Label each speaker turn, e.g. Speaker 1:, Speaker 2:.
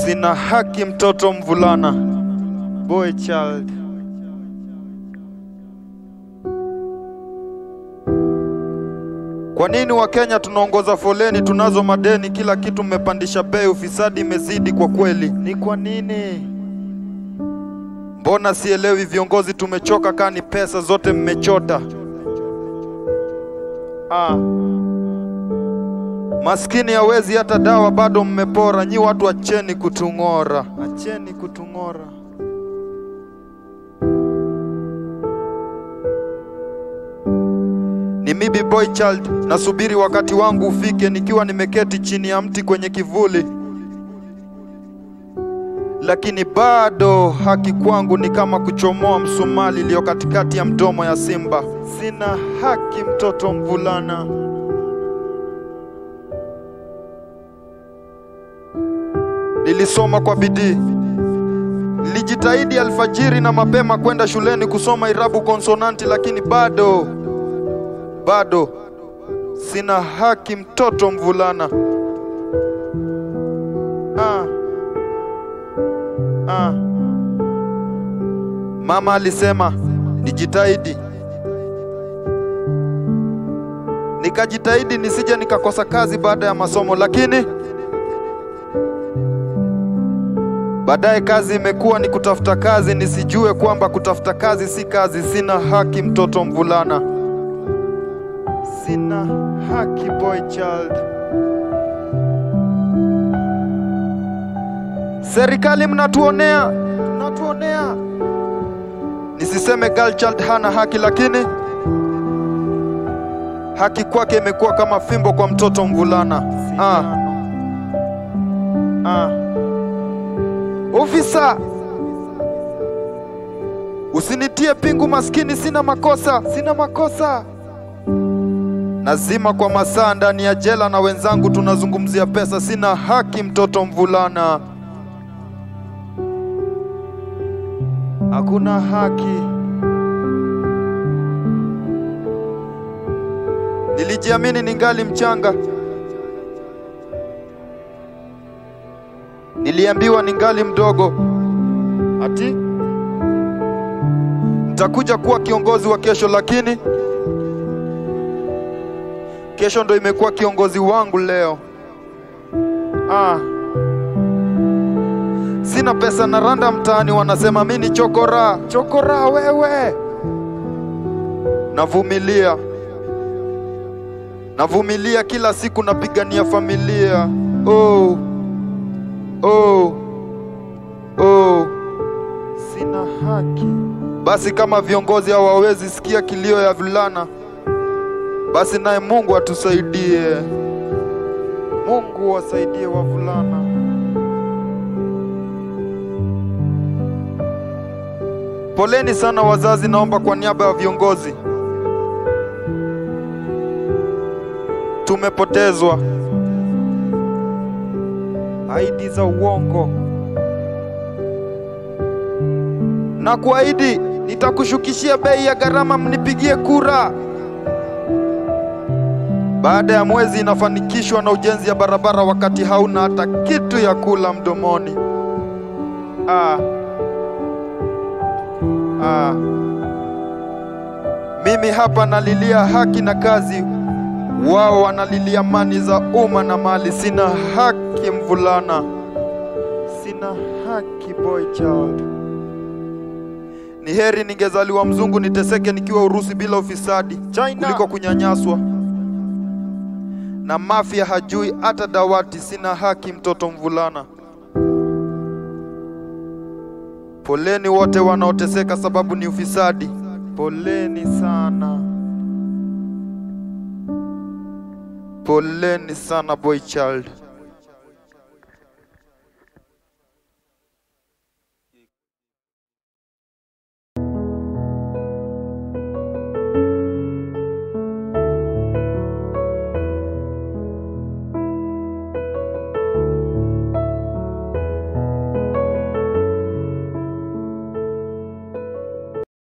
Speaker 1: Sina haki mtoto mvulana, boy child. Kwa nini Wakenya tunaongoza foleni, tunazo madeni, kila kitu mmepandisha bei, ufisadi imezidi kwa kweli? Ni kwa nini? Mbona sielewi, viongozi tumechoka, kani pesa zote mmechota. Ah. Maskini hawezi hata dawa, bado mmepora. Nyi watu acheni kutung'ora, acheni kutung'ora. Ni mimi boy child, nasubiri wakati wangu ufike, nikiwa nimeketi chini ya mti kwenye kivuli, lakini bado haki kwangu ni kama kuchomoa msumali iliyo katikati ya mdomo ya simba. Sina haki, mtoto mvulana. Nilisoma kwa bidii, nilijitahidi alfajiri na mapema kwenda shuleni kusoma irabu konsonanti, lakini bado bado sina haki, mtoto mvulana. Ah. Ah. Mama alisema nijitahidi, nikajitahidi nisije nikakosa kazi baada ya masomo, lakini baadaye kazi imekuwa ni kutafuta kazi, nisijue kwamba kutafuta kazi si kazi. Sina haki, mtoto mvulana. Sina haki, boy child. Serikali mnatuonea, mnatuonea. Nisiseme girl child hana haki, lakini haki kwake imekuwa kama fimbo kwa mtoto mvulana. Ah. Ah. Ofisa, usinitie pingu, maskini, sina makosa, sina makosa. Nazima kwa masaa ndani ya jela na wenzangu tunazungumzia pesa. Sina haki, mtoto mvulana. Hakuna haki. Nilijiamini ningali mchanga, niliambiwa ningali mdogo, ati nitakuja kuwa kiongozi wa kesho, lakini kesho ndo imekuwa kiongozi wangu leo. Ah. Sina pesa na randa mtaani, wanasema mimi ni chokora. Chokora wewe. Navumilia, navumilia kila siku, napigania familia. Oh. Oh. Oh. Sina haki. Basi kama viongozi hawawezi sikia kilio ya vulana, basi naye Mungu atusaidie. Mungu wasaidie wavulana. Poleni sana wazazi, naomba kwa niaba ya viongozi. Tumepotezwa. Ahadi za uongo. Na kuahidi nitakushukishia bei ya gharama, mnipigie kura. Baada ya mwezi inafanikishwa na ujenzi ya barabara, wakati hauna hata kitu ya kula mdomoni. Ah. Ah. Mimi hapa nalilia haki na kazi, wao wanalilia mali za umma na mali. Sina haki mvulana, sina haki boy child. Ni heri ningezaliwa mzungu niteseke nikiwa Urusi bila ufisadi
Speaker 2: China.
Speaker 1: kuliko kunyanyaswa na mafia hajui hata dawati. Sina haki mtoto mvulana. Poleni wote wanaoteseka sababu ni ufisadi. Poleni sana, poleni sana boy child.